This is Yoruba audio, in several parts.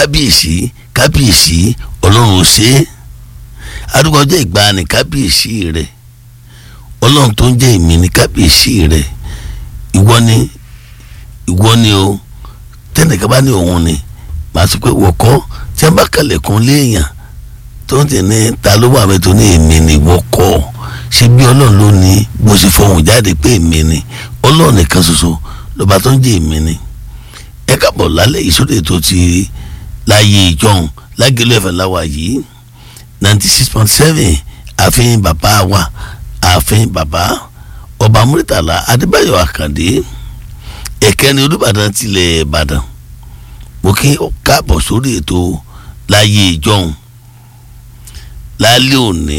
kábíyèsí kábíyèsí ọlọ́run ṣe é adúgbò ọjọ́ ìgbàanì kábíyèsí rẹ̀ ọlọ́run tó ń jẹ́ èmi ní kábíyèsí rẹ̀ ìwọ ni ìwọ ni o tẹnìkan bá ní òun ni màá sọ pé wọ́kọ́ tí wọ́n bá kàlẹ̀kùn léèyàn tó ń tẹ̀ ní ta ló wà mẹ́tò ní èmi ni wọ́kọ́ ṣe bí ọlọ́run ló ní bó ṣe fọhùn jáde pé èmi ni ọlọ́run nìkan ṣoṣo lọ́ba tó ń jẹ́ èmi ni ẹ káàbọ̀ lálẹ́ ìsóde tó ti láyé ìjọhún lágẹ̀lú ẹ̀fẹ̀ láwa yìí ninety six point seven ààfin bàbá wa ààfin bàbá ọba múrítàlá adébáyọ̀ àkàndé ẹ̀kẹ́ni olùbàdàn tilẹ̀ ìbàdàn mo kí káàbọ̀ sórí ètò láyé ìjọhún lálẹ́ òní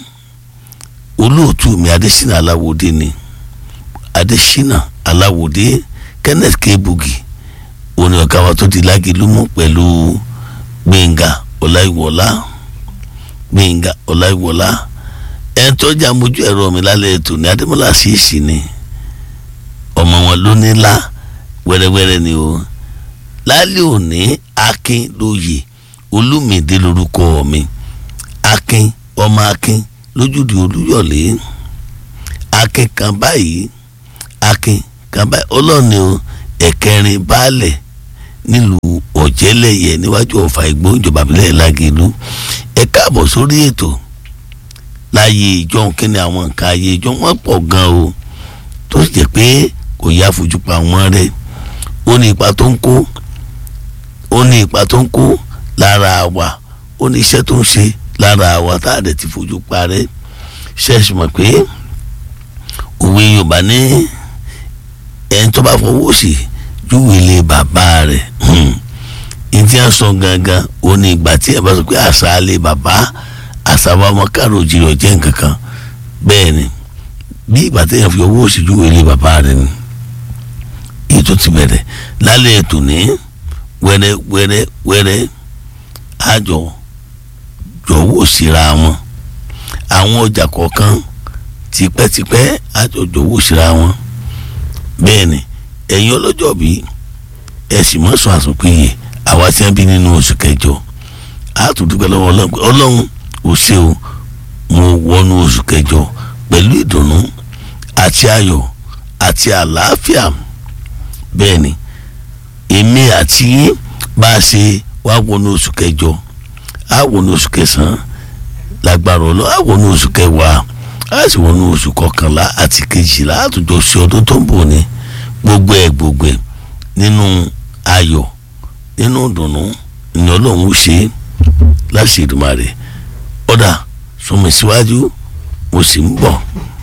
olóòtú mi adésínà aláwòdé ni adésínà aláwòdé kenneth kebugi òní ọ̀gá wa tó ti lágìlúmọ̀ pẹ̀lú gbẹ̀ngà ọláìwọlá gbẹ̀ngà ọláìwọlá ẹni tó jà mójú ẹ̀rọ mi lálẹ́ ètò ní adémọ́lá ṣèèṣì ni ọmọ wọn ló ní lá wẹ́rẹ́wẹ́rẹ́ ni o lálẹ́ òní akin lóye olúmídé lórúkọ mi akin ọmọ akin lójúde olúyọ̀lé akin kan báyìí akin kan báyìí ọlọ́ọ̀ni o ẹ̀kẹrin baálẹ̀ nílùú ọ̀jẹ́lẹ̀yẹ níwájú ọ̀fà ìgbó ìjọba ìbílẹ̀ lágẹ̀lú ẹ káàbọ̀ sórí ètò láyé ìjọ kíni àwọn nǹkan ayé ìjọ wọn pọ̀ gan o tó sì jẹ́ pé kò yá fojú pa wọn rẹ ó ní ipa tó ń kó ó ní ipa tó ń kó lára wa ó ní iṣẹ́ tó ń ṣe lára wa tá a dẹ̀ ti fojú pa rẹ ṣẹ́ẹ̀sì mọ̀ pé òwe Yorùbá ní ẹni tó bá fọwọ́ sí júwe ilé bàbá rẹ̀ ìdí àsán gangan ó ní ìgbà tí ẹ bá sọ pé àṣà ilé bàbá àṣà wa ọmọ káàró jìrọ̀ jẹ́ nǹkan kan bẹ́ẹ̀ ni bí ìgbà tí èèyàn fi owó sí júwe ilé bàbá rẹ̀ ni ètò ti bẹ̀rẹ̀ lálẹ́ ètò ní wẹ́rẹ́ wẹ́rẹ́ wẹ́rẹ́ àjọ jọ̀wọ́ síra wọn àwọn ọjà kọ̀ọ̀kan tipẹ́tipẹ́ àjọ jọ̀wọ́ síra wọn bẹ́ẹ̀ ni ẹ̀yin ọlọ́jọ́ bí ẹ̀sìn mọ́sán àsùnpìyè àwa tí wọ́n bí nínú oṣù kẹjọ àtúndúpẹ́ lọ́wọ́ ọlọ́run ò ṣe o mo wọnú oṣù kẹjọ pẹ̀lú ìdùnnú àti ayọ̀ àti àlàáfíà bẹ́ẹ̀ ni èmi àti bá a ṣe wá wọnú oṣù kẹjọ á wọnú oṣù kẹsàn-án lágbára ọlọ́ á wọnú oṣù kẹwàá á sì wọnú oṣù kọkànlá àti kejìlá àtúnjọ ṣe ọdún tó ń bọ̀ ni gbogbo ẹ̀ gbogbo ẹ̀ nínú ayọ̀ nínú ìdùnnú ni ọlọ́run ó ṣe láṣìírí rẹ̀ ọ̀dà sọmi síwájú mo sì ń bọ̀.